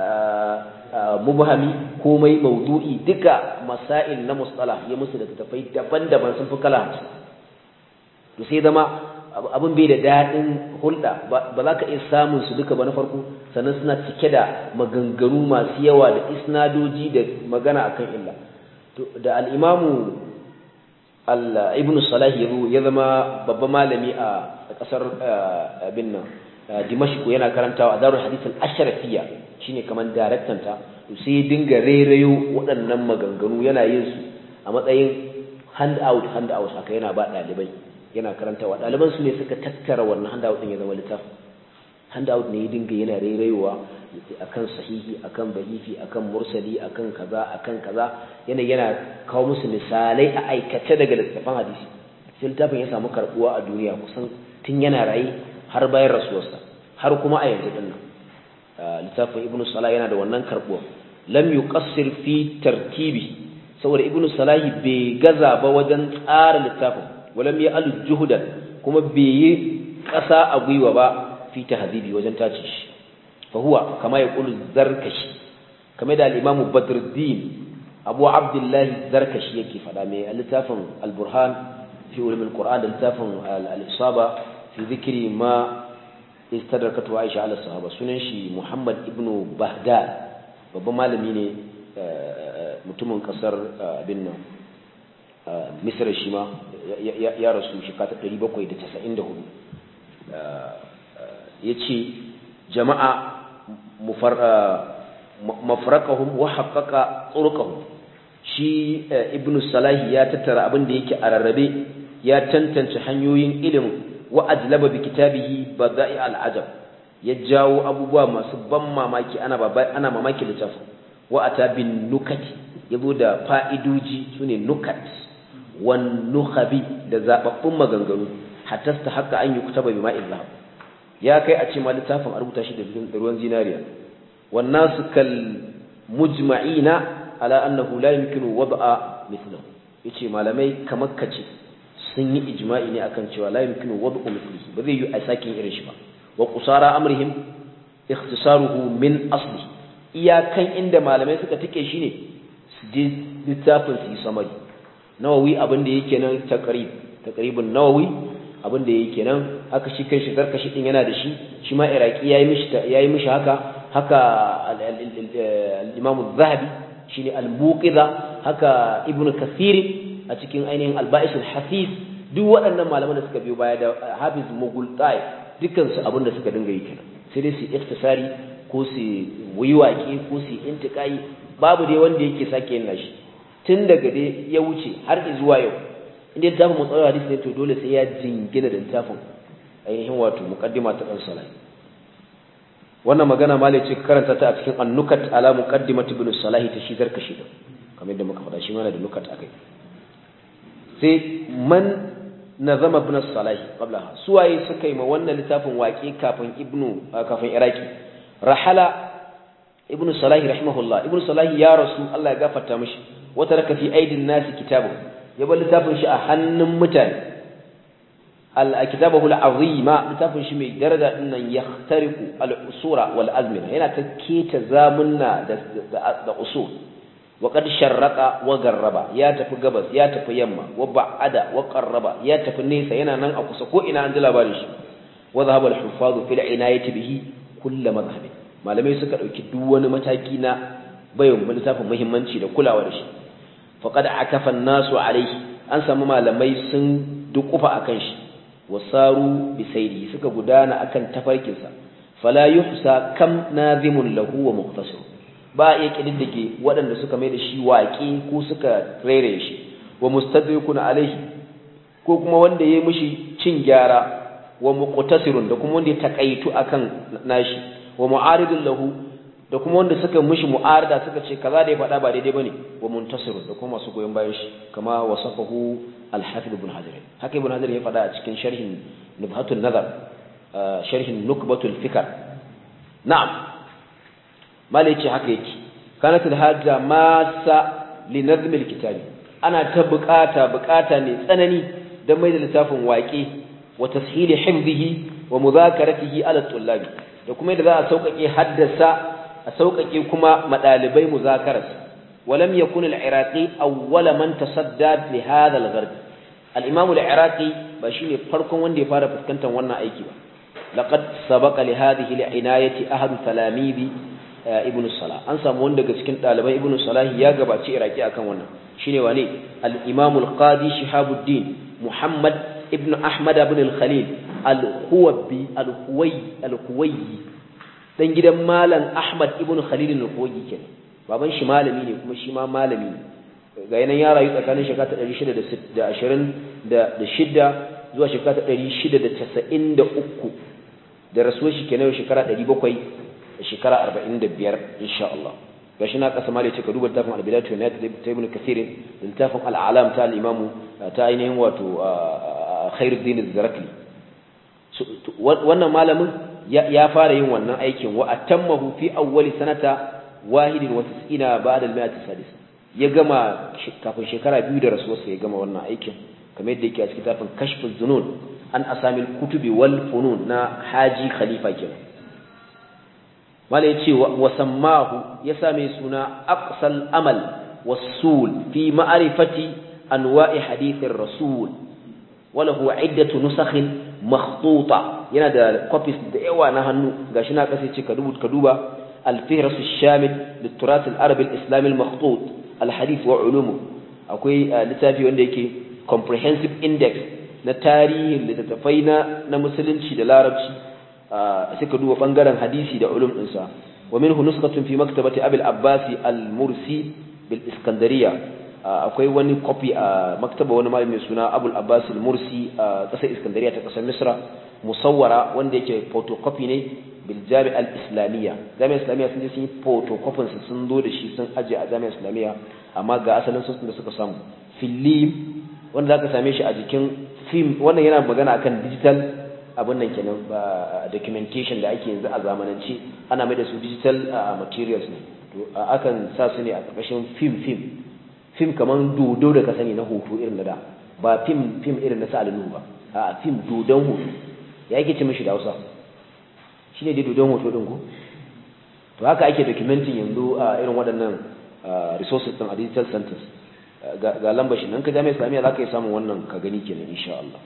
mubhami komai maudu'i duka masail na mustalah ya musu littattafai daban-daban sun fi kala hamsin to sai zama abin bai da daɗin hulɗa ba za ka iya samun su duka ba na farko sannan suna cike da maganganu masu yawa da isnadoji da magana akan illa da al'imamu ibn salah ya zama babban malami a ƙasar abin nan dimashku yana karantawa a darul hadith al-ashrafiyya shine kaman daraktan ta to sai dinga rairayo waɗannan maganganu yana yin su a matsayin hand out hand out haka yana ba ɗalibai yana karantawa ɗaliban su ne suka tattara wannan handout ɗin ya zama littafi handout ne ya dinga yana rairayowa akan sahihi akan da'ifi akan mursali akan kaza akan kaza yana yana kawo musu misalai a aikace daga littafin hadisi sai littafin ya samu karbuwa a duniya kusan tun yana raye har bayan rasuwarsa har kuma a yanzu din nan littafin ibnu salah yana da wannan karbuwa lam yuqassir fi tartibi saboda ibnu salahi bai gaza ba wajen tsara littafin ولم يأل جهدا kuma bai yi ƙasa a gwiwa ba fi tahdibi wajen tace shi fa huwa kama yaqulu zarkashi kamar da al-imam badruddin abu abdullahi zarkashi yake fada mai littafin al-burhan fi ulum al-qur'an da littafin al-isaba fi dhikri ma istadrakatu aisha ala sahaba sunan shi muhammad ibnu bahdad babban malami ne mutumin kasar abin nan misra shi ma ya rasu shekara 794 ya ce jama'a mafarakahum wa haƙaƙa tsurukahum shi ibnu salahi ya tattara abin da yake a rarrabe ya tantance hanyoyin ilimin wa ajlaba bi kitabihi bada'i al'ajab ya jawo abubuwa masu ban mamaki ana ana mamaki littafin wa ata bin nukati yazo da fa'idoji sune nukat wan nukhabi da zababbun maganganu hatta ta haka an yi kutaba bi ma'il zahab ya kai a ce ma littafin a rubuta shi da ruwan zinariya wan nasu kal mujma'ina ala annahu la yumkinu wad'a mithlahu yace malamai kamar kace sun yi ijma'i ne akan cewa la yumkinu wad'u mithlihi ba zai yi a sakin irin shi ba wa qusara amrihim ikhtisaruhu min asli iyakan inda malamai suka tike shi ne su je littafin su yi samari nawawi abin da yake nan taqrib taqribun nawawi abin da yake nan haka shi kai shi zarkashi din yana da shi shi ma iraki yayi mishi yayi mishi haka haka al-imam az-zahabi shine al-muqidha haka ibnu kathir a cikin ainihin al-ba'is al-hafiz duk waɗannan malaman da suka biyo baya da hafiz mughultai dukkan su abin da suka dinga yi kenan sai dai su iktisari ko su wuyi waƙe ko su intiƙai babu dai wanda yake sake yin nashi tun daga dai ya wuce har zuwa yau inda littafin mutsalar hadisi ne to dole sai ya jingina da littafin ainihin wato muqaddima ta dan salai wannan magana malai ce karanta ta a cikin annukat ala muqaddimat ibn salahi ta shi zarkashi da kamar yadda muka faɗa shi mana da nukat akai sai man nazama ibn salahi qablaha suwaye suka yi ma wannan littafin waƙe kafin ibnu kafin iraki rahala ibnu salahi rahimahullah ibnu salahi ya rasu Allah ya gafarta mishi wata raka fi aidin nasi kitabu ya bar littafin shi a hannun mutane al kitabahu al azima littafin shi mai daraja din nan yahtariqu al usura wal azmina yana ta keta zamunna da da usul wa qad sharraqa wa garraba ya tafi gabas ya tafi yamma wa ba'ada wa qarraba ya tafi nesa yana nan a kusa ko ina an ji labarin shi wa dhahaba al huffaz fil inayati bihi kull madhhabi malamai suka dauki duk wani mataki na bayan littafin muhimmanci da kulawa da shi faqad akafa an-nasu alayhi an samu malamai sun dukufa akan shi wasaru bisaidi suka gudana akan tafarkinsa fala yuhsa kam nazimun lahu wa muqtasir ba iya kididdige waɗanda suka mai da shi waƙi ko suka rere shi wa mustadrikun alaihi ko kuma wanda yayi mishi cin gyara wa muqtasirun da kuma wanda ya takaitu akan nashi wa mu'aridun lahu da kuma wanda suka mishi mu'arada suka ce kaza da ya faɗa ba daidai bane wa muntasirun da kuma masu goyon bayan shi kama wasafahu al-hafiz ibn hajar haka ibn hajar ya faɗa a cikin sharhin nubhatul nazar sharhin nukbatul fikr na'am malai ce haka yake kanat al-hajja masa li nazm al-kitabi ana ta bukata bukata ne tsanani dan mai da littafin waƙe wa tashili hifdhihi wa mudhakaratihi ala tullabi da kuma yadda za a sauƙaƙe haddasa a sauƙaƙe kuma madalibai muzakararsa ولم يكن العراقي أول من تصدى لهذا الغرب الإمام العراقي بشيني فرقم وندي فارا فسكنتا وانا أيكي لقد سبق لهذه العناية أحد تلاميذ ابن الصلاة أنسى موندا كسكنت طالبا ابن الصلاة يا غبا تي عراقي أكن وانا شيني واني الإمام القاضي شهاب الدين محمد ابن أحمد بن الخليل الخوبي الخوي الخوي dan gidan malam Ahmad ibn Khalil al-Khuwayi kenan baban shi malami ne kuma shi ma malami ne ga yanan ya rayu tsakanin shekara ta 626 zuwa shekara ta 693 da rasuwar shi kenan shekara 700 da shekara 45 insha Allah gashi na kasa mali ce ka duba littafin al-bidayatu wa ta ibn kathir da littafin al-alam ta al-imam ta ainihin wato khairuddin az-zarakli wannan malamin ya fara yin wannan aikin wa atammahu fi awwali sanata wahidin wa tis'ina ba'da al-mi'ati sadis ya gama kafin shekara biyu da rasuwarsa ya gama wannan aikin kamar yadda yake a cikin tafin kashful zunun an asamil kutubi wal funun na haji khalifa kenan mala yace wa sammahu ya same suna aqsal amal wasul fi ma'rifati anwa'i hadithir rasul walahu iddatu nusakhin makhtuta yana da copies da yawa na hannu gashi na kasa ce ka duba ka duba al-fihras ash-shamil lit-turath al-arab al-islami al-makhtut al-hadith wa ulumu akwai littafi wanda yake comprehensive index na tarihin littattafai na na musulunci da larabci sai ka duba bangaren hadisi da ulum dinsa wa minhu nuskhatun fi maktabati abul abbasi al-mursi bil iskandariya akwai wani copy a maktaba wani malami mai suna abul abbas al-mursi a kasar iskandariya ta kasar misra musawwara wanda yake photocopy ne bil jami' al-islamiyya jami'a islamiyya sun je sun yi photocopy su sun zo da shi sun aje a jami'a islamiyya amma ga asalin sun da suka samu film wanda zaka same shi a jikin film wannan yana magana akan digital abin nan kenan ba documentation da ake yanzu a zamanance ana mai da su digital materials ne to akan sa su ne a ƙarƙashin film film film kaman dodo da ka sani na hoto irin da ba film film irin na sa'alinu ba a film dodon hoto ya yake ce mishi da Hausa shine dai dodon hoto din ko to haka ake documenting yanzu a irin waɗannan resources din a digital centers ga lambar shi nan ka jami'a islamiyya zaka yi samun wannan ka gani kenan insha Allah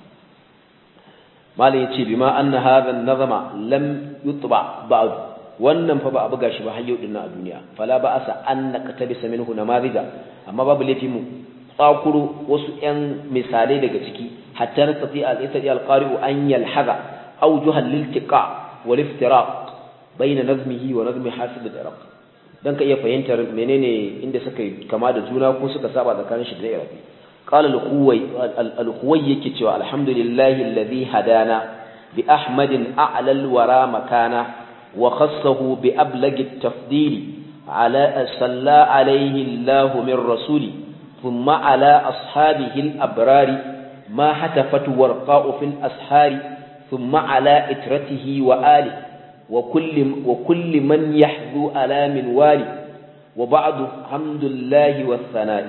malai yace bima anna hadha an-nazama lam yutba ba'd wannan fa ba a buga shi ba har yau dinnan a duniya fala ba asa an naqtabisa minhu namarija amma babu laifi mu tsakuro wasu ƴan misalai daga ciki hatta nastati al-istati al-qari'u an yalhaza awjuha lil-iltiqa wal-iftiraq bayna nazmihi wa nazmi hasid al-iraq dan ka iya fahimtar menene inda suka kama da juna ko suka saba tsakanin shi da irabi qala al-khuwai al-khuwai yake cewa alhamdulillahi alladhi hadana bi ahmadin a'la al-wara makana وخصه بأبلغ التفضيل على صلى عليه الله من رسوله ثم على أصحابه الأبرار ما هتفت ورقاء في الأسحار ثم على إترته وآله وكل, وكل من يحذو على منوال وبعد حمد الله والثناء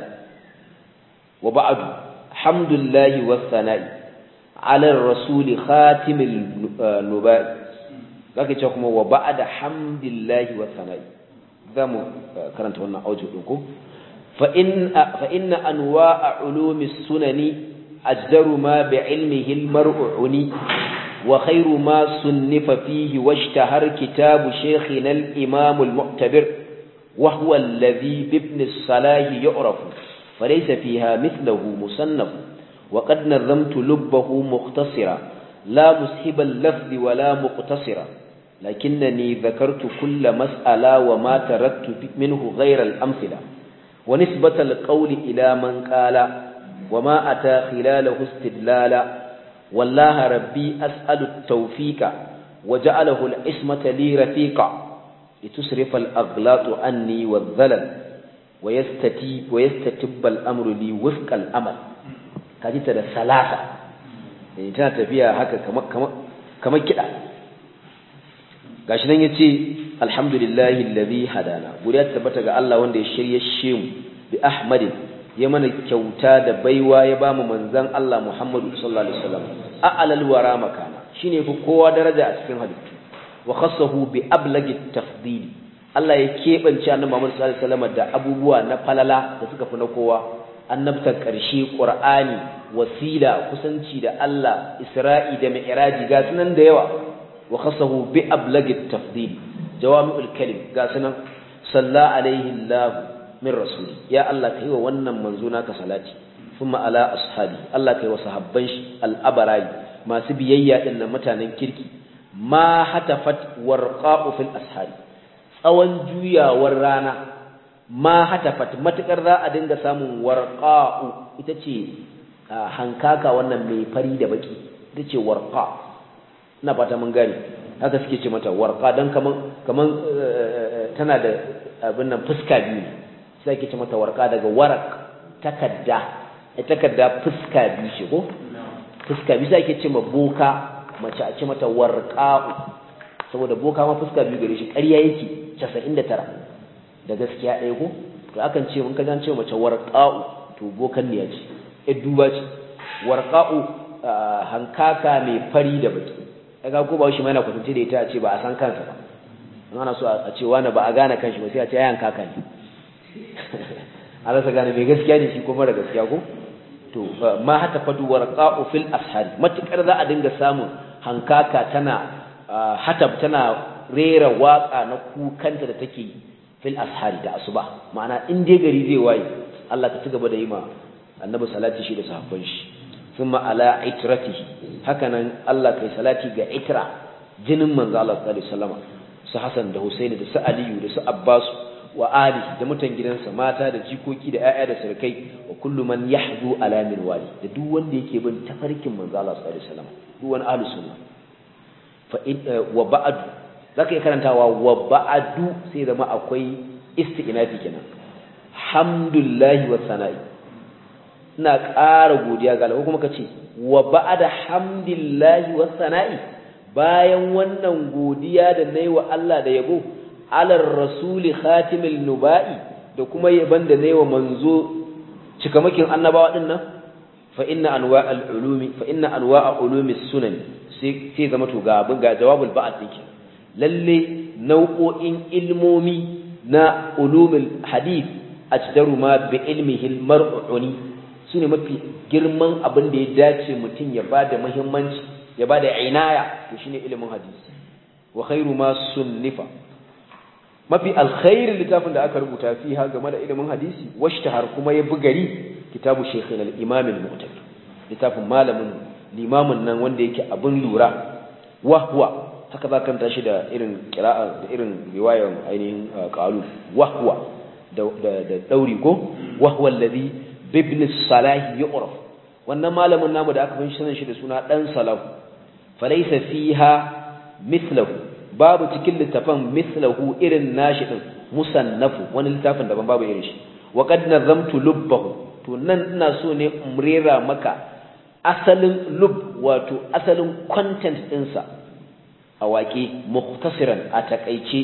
وبعد حمد الله والثناء على الرسول خاتم النبات zaka ce kuma wa ba'da hamdillahi wa sana'i zamu karanta wannan audio din ko fa in fa inna anwa'a ulumi sunani ajdaru ma bi ilmihi al-mar'uni wa khayru ma sunnifa fihi washtahar kitabu shaykhina al-imam al-mu'tabir wa huwa alladhi bi ibn as-salah yu'rafu falaysa fiha mithluhu musannaf وقد نظمت لبه مختصرا لا مسحب اللفظ ولا مقتصرا لكنني ذكرت كل مسألة وما تركت منه غير الأمثلة ونسبة القول إلى من قال وما أتى خلاله استدلالا والله ربي أسأل التوفيق وجعله العصمة لي رفيقا لتصرف الأغلاط عني والذلل ويستتيب ويستتب الأمر لي وفق الأمل كانت ثلاثة يعني تنا فيها هكا كما كما كما كده gashi nan yace alhamdulillahi alladhi hadana godiya tabbata ga Allah wanda ya shirye shi mu bi ahmadin ya mana kyauta da baiwa ya bamu manzon Allah Muhammadu sallallahu alaihi wasallam a'lal wara makana shine fi kowa daraja a cikin halittu wa khassahu bi ablagi tafdil Allah ya kebance annabi Muhammad sallallahu alaihi wasallam da abubuwa na falala da suka fi na kowa annabtar ƙarshe Qur'ani wasila kusanci da Allah Isra'i da Mi'raji ga sunan da yawa وخصه بأبلغ التفضيل جوامع الكلم قاسنا صلى عليه الله من رسوله يا الله كيوا wannan manzuna ka salati ثم على أصحابي الله كيوا صحابان الأبراي ما سبييا إن mutanen kirki ma hatafat warqa'u fil ashari tsawon juyawar rana ma hatafat matukar za a dinga samun warqa'u ita ce hankaka wannan mai fari da baki ita ce warqa' ina fata mun gane haka suke ce mata warqa dan kaman kaman tana da abin nan fuska biyu sai ake ce mata warqa daga warak takadda ai takadda fuska biyu ce ko fuska biyu sai ake ce ma boka mace a ce mata warqa'u saboda boka ma fuska biyu gare shi ƙarya yake 99 da gaskiya ɗaya ko to akan ce mun kajan ce mace warqa'u to bokan ne ya ce eh duba ce warqa'u hankaka mai fari da baki kaga ko ba shi mai na kwatance da ita a ce ba a san kansa ba ana so a ce wani ba a gane kanshi ba sai a ce ayan kaka ne a rasa gane mai gaskiya ne shi ko mara gaskiya ko to ma hata fadu warqa'u fil ashari matukar za a dinga samun hankaka tana hatab tana rera waka na kukanta da take fil ashari da asuba ma'ana in dai gari zai waye Allah ka ci gaba da yi ma annabi salati shi da sahabban shi thumma ala itratihi hakanan Allah kai salati ga itra jinin manzo Allah sallallahu alaihi wasallam su Hassan da Husaini da su Aliyu da su Abbas wa Ali da mutan gidansa mata da jikoki da ƴaƴa da sarkai wa kullu man yahdu ala min wali da duk wanda yake bin tafarkin manzo Allah sallallahu alaihi wasallam duk wani ahlus sunna fa wa ba'd zaka iya karantawa wa ba'du sai zama akwai isti'nafi kenan hamdulillahi wa sana'i ina ƙara godiya ga Allah kuma kace wa ba'da hamdillahi wa sana'i bayan wannan godiya da nayi wa Allah da yabo alar rasuli khatimul nuba'i da kuma yaban da nayi wa manzo cikamakin annabawa din nan fa inna anwa'al ulumi fa inna anwa'a ulumi sunan sai sai zama to ga abin ga jawabul ba'd din lalle nau'o'in ilmomi na ulumul hadith ajdaru ma bi ilmihi al-mar'uni sune mafi girman abin da ya dace mutum ya bada muhimmanci ya bada inaya to shine ilimin hadisi wa khairu ma sunnifa mafi alkhairin littafin da aka rubuta fiha game da ilimin hadisi washtahar kuma ya bugari kitabu shaykhina al-imam al-mu'tadir littafin malamin limamin nan wanda yake abin lura wahwa haka za ka tashi da irin qira'a da irin riwayar ainihin qalu wahwa da da dauri ko wahwa alladhi bibn salah yu'raf wannan malamin namu da aka bin sanin shi da suna dan salah falaysa fiha mithluhu babu cikin littafan mithlahu irin nashi din musannafu wani littafin daban babu irin shi wa qad nazamtu lubbahu to nan ina so ne umrera maka asalin lub wato asalin content ɗinsa a waƙe muhtasiran a takaice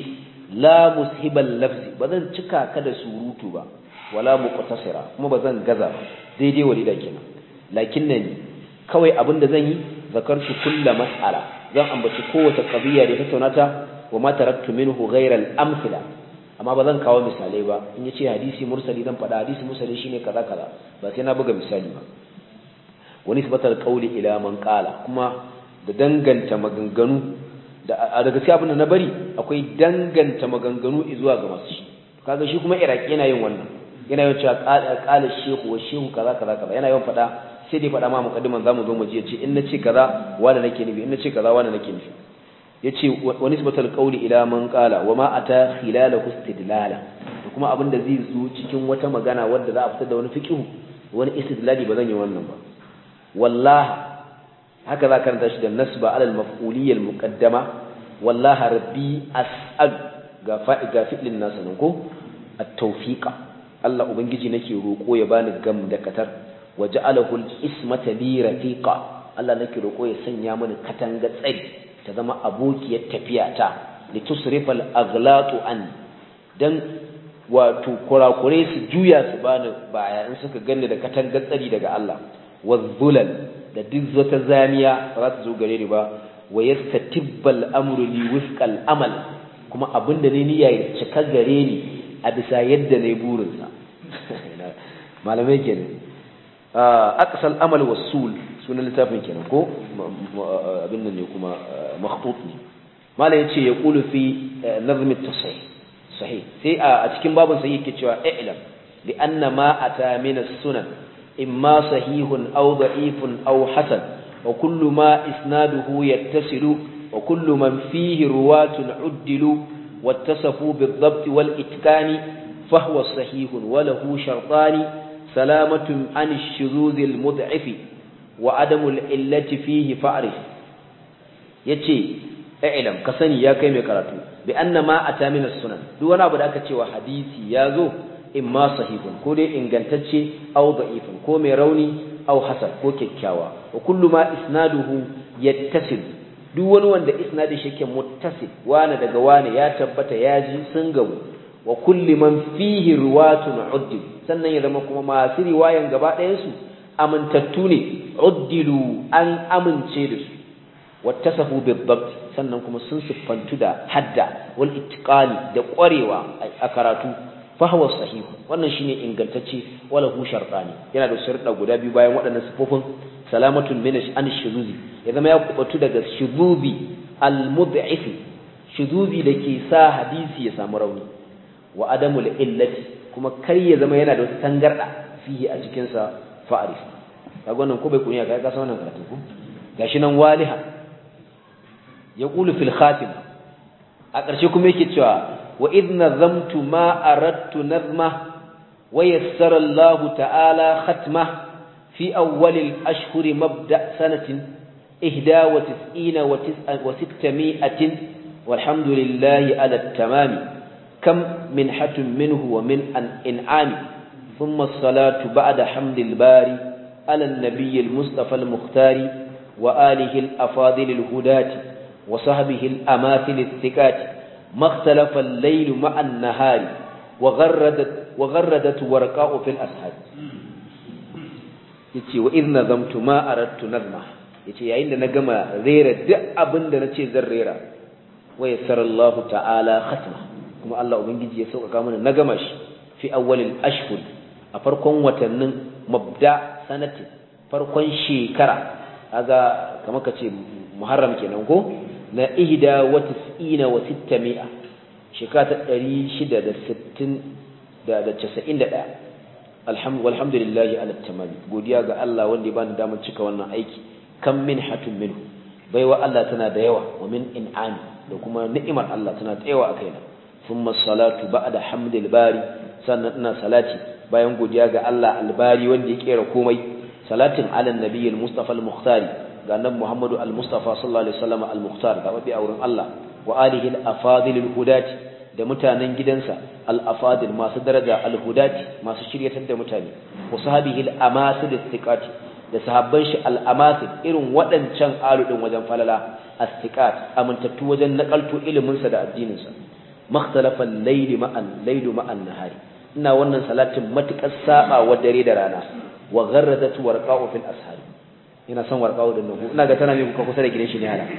la mushibal lafzi ba zan cika ka da surutu ba wala muqtasira kuma ba zan gaza ba daidai walida kenan lakinnani kawai abin da zan yi zakartu kulla mas'ala zan ambaci kowace qadiya da tattauna ta wa ma taraktu minhu ghayra al-amthila amma ba zan kawo misalai ba in yace hadisi mursali zan faɗa hadisi mursali shine kaza kaza ba sai na buga misali ba wani sibatar qawli ila man qala kuma da danganta maganganu da daga cikin abin da na bari akwai danganta maganganu zuwa ga masu shi kaga shi kuma iraki yana yin wannan yana yawan cewa qala shehu wa shehu kaza kaza kaza yana yawan faɗa sai dai faɗa ma muqaddiman zamu zo mu ji yace in nace kaza wanda nake nufi in nace kaza wanda nake nufi yace wa nisbatul qawli ila man qala wa ma ata khilalahu istidlala da kuma abin da zai zo cikin wata magana wanda za a fitar da wani fiqh wani istidlali ba zan yi wannan ba wallahi haka za karanta shi da nasba alal maf'uliyya al muqaddama wallahi rabbi as'al ga fa'i ga fi'lin nasa nan ko at-tawfiqa Allah ubangiji nake roko ya bani gam da katar waja'alahu al-ismata li rafiqa Allah nake roko ya sanya mini katanga tsari ta zama abokiyar tafiya ta litusrifa al-aghlatu an dan wato kurakure su juya su bani baya in suka ganni da katanga tsari daga Allah wadhulal da duk wata zamiya ba za ta zo gare ni ba wa yastatibbal amru li wifqal amal kuma abinda ne niyya ya cika gare ni a bisa yadda ne burinsa malamai kenan aqsal amal wasul sunan littafin kenan ko abin nan ne kuma makhtut ne malai yace ya qulu fi nazm at-tasahih sahih sai a cikin babun sai yake cewa i'lam li anna ma ata min as-sunan imma sahihun aw da'ifun aw hasan wa kullu ma isnaduhu yattasilu wa kullu man fihi ruwatun uddilu واتصفوا بالضبط والإتقان فهو صحيح وله شرطان سلامة عن الشذوذ المضعف وعدم العلة فيه فأعرف يتي اعلم كسني يا كيمي كراتو بأن ما أتى من السنن دون أبدا أكتش وحديثي يازو إما صحيح كودي إن قلتش أو ضعيف كومي روني أو حسن كو كيكاوا وكل ما إسناده يتصل duk wani wanda isnadin shi yake muttasil wani daga wani ya tabbata ya ji sun gabu wa kulli man fihi ruwatun uddin sannan ya zama kuma masu riwayan gaba ɗayan su amintattu ne uddilu an amince da su wattasafu bidabt sannan kuma sun siffantu da hadda wal ittiqani da ƙwarewa a karatu fa huwa sahih wannan shine ingantacce wala hu shartani yana da sharuɗa guda biyu bayan waɗannan sifofin salamatun min an shuzuzi ya zama ya kubatu daga shuzubi al mud'if shuzubi da ke sa hadisi ya samu rauni wa adamul illati kuma kar ya zama yana da wata tangarda fihi a cikin sa fa'arif kaga wannan ko bai kunya kai ka san wannan karatu ko gashi nan waliha yaqulu fil khatim a ƙarshe kuma yake cewa wa idh nazamtu ma aradtu nazma wa yassara Allah ta'ala khatma fi awwal al-ashhur mabda' sanatin ihda wa tis'ina wa sittami'atin walhamdulillahi ala at-tamam kam minhatun minhu wa min an in'ami ثم الصلاة بعد حمد الباري على النبي المصطفى المختار وآله الأفاضل الهداة وصحبه الأماثل الثقات ما اختلف الليل مع النهار وغردت, وغردت ورقاء في الأسهاد yace wa idh nazamtu ma aradtu nazma yace yayin da na gama rera duk abin da nace zan rera wa yassara Allah ta'ala khatma kuma Allah ubangiji ya sauƙaƙa mana na gama shi fi awwalil ashhur a farkon watannin mabda sanati farkon shekara kaga kamar kace muharram kenan ko na ihda wa tis'ina wa sittami'a shekara ta ɗari shida da sittin da casa'in da ɗaya walhamdulillahi ala tamami godiya ga Allah wanda ya bani damar cika wannan aiki kan min hatun minhu baiwa Allah tana da yawa wa min in'ami da kuma ni'imar Allah tana da yawa a kaina thumma salatu ba'da hamdil bari sannan ina salati bayan godiya ga Allah albari wanda ya kera komai salatin ala nabiyil mustafa al-mukhtari ga nan Muhammadu al-Mustafa sallallahu alaihi wasallam al-Mukhtar ga mabi auren Allah wa alihi al-afadil al-hudati da mutanen gidansa al-afadil masu daraja al-hudati masu shiryatar da mutane wa sahabihi al-amasil istiqati da sahabban shi al-amasil irin waɗancan aludin wajen falala astiqat amintattu wajen nakalto ilimin sa da addinin sa makhtalafa al-layl ma'an laylu ma'an nahari ina wannan salatin matukar saba wa dare da rana wa gharradat warqa'u fil ashari ina son warqa'u din nan ina ga tana mai kuka kusa da gidan shi ne hala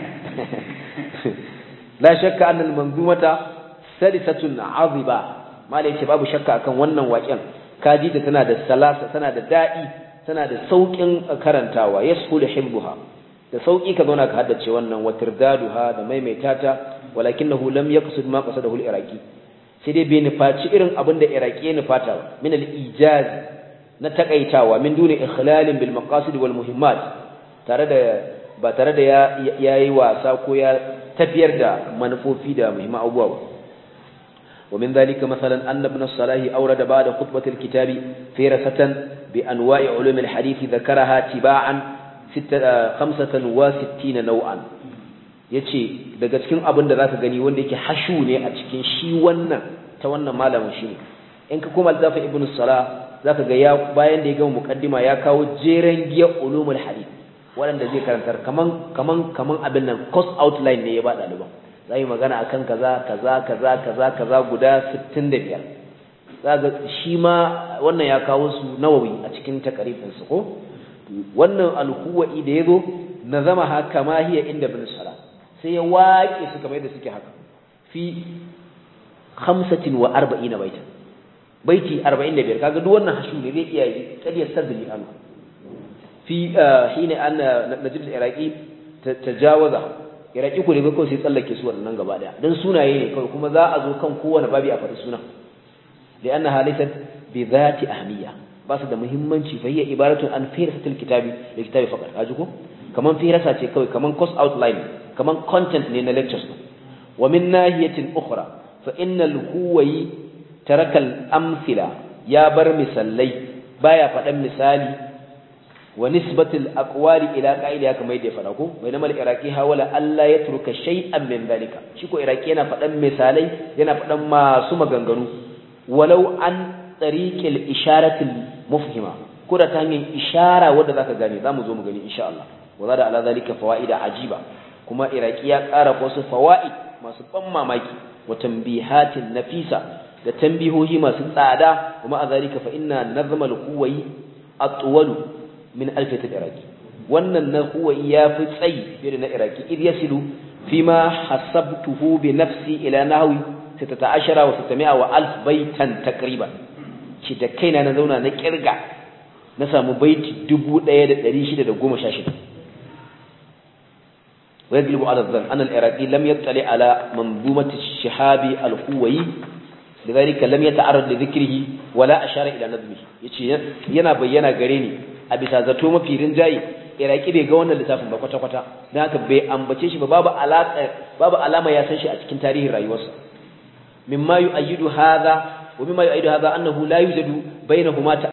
la shakka anna al-manzumata salisatun aziba malai ce babu shakka akan wannan waƙen kaji ta tana da salasa tana da daɗi tana da sauƙin karantawa yashulu hibbuha da sauƙi ka zauna ka haddace wannan wa tirdaduha da maimaita ta walakinahu lam yaqsid ma qasadahu al-iraqi sai dai bai nufaci irin abin da iraqi ya nufata ba min al-ijaz na takaitawa min duni ikhlalin bil maqasid wal muhimmat tare da ba tare da ya yayi wasa ko ya tafiyar da manufofi da muhimman abubuwa ba ومن ذلك مثلا أن ابن الصلاح أورد بعد خطبة الكتاب فيرسة بأنواع علوم الحديث ذكرها تباعا خمسة وستين نوعا yace daga cikin abin da zaka gani wanda yake hashu ne a cikin shi wannan ta wannan malamin shi ne in ka koma littafin ibn salah zaka ga ya bayan da ya gama muqaddima ya kawo jeren giya ulumul hadith waɗanda zai karantar kaman kaman kaman abin nan course outline ne ya ba ɗaliban za yi magana akan kaza kaza kaza kaza kaza guda 65 zaga shi ma wannan ya kawo su nawawi a cikin takarifin su ko wannan alhuwa'i da yazo nazama haka ma hiya inda bin sala sai ya waƙe su kamar yadda suke haka fi 45 baita baiti 45 kaga duk wannan hashu ne zai iya yi kadiyar sadri an fi hina anna najib al-iraqi tajawaza iraki ku ne ba kawai sai tsallake su wannan gaba daya dan sunaye ne kawai kuma za a zo kan kowane babi a faɗi sunan da anna halisat bi zati ahmiya ba su da muhimmanci fa hiya ibaratun an firasatul kitabi da kitabi faqat kaji ko kaman firasa ce kawai kaman course outline kaman content ne na lectures wa min nahiyatin ukhra fa innal huwayi taraka al amthila ya bar misallai baya faɗan misali wa nisbatul aqwali ila qa'ida kamar yadda ya faɗa ko bainama al-iraqi hawala alla yatruka shay'an min dhalika shi ko iraqi yana faɗan misalai yana faɗan masu maganganu walau an tariqil isharatil mufhima ko da ta hanyar ishara wanda zaka gane zamu zo mu gani insha Allah wa zada ala zalika fawaida ajiba kuma iraqi ya ƙara wasu fawaid masu ban mamaki wa tanbihatin nafisa da tanbihohi masu tsada kuma a zalika fa inna nazmal quwai atwalu min alfiyat al-iraqi wannan na huwayi ya fi tsayi fiye da na iraqi id yasilu fima hasabtuhu bi nafsi ila nahwi 16 wa 600 wa alf baitan takriban shi da kaina na zauna na kirga na samu baiti 1616 ويجلب على الظن أن العراقي لم يطلع على منظومة الشهاب القوي لذلك لم يتعرض لذكره ولا أشار إلى نظمه يتي yana bayyana gare ni a bisa zato mafi rinjaye iraki bai ga wannan littafin ba kwata kwata dan haka bai ambace shi ba babu alaka babu alama ya san shi a cikin tarihin rayuwarsa mimma yu'ayyidu hadha wa mimma yu'ayyidu hadha annahu la yujadu bainahuma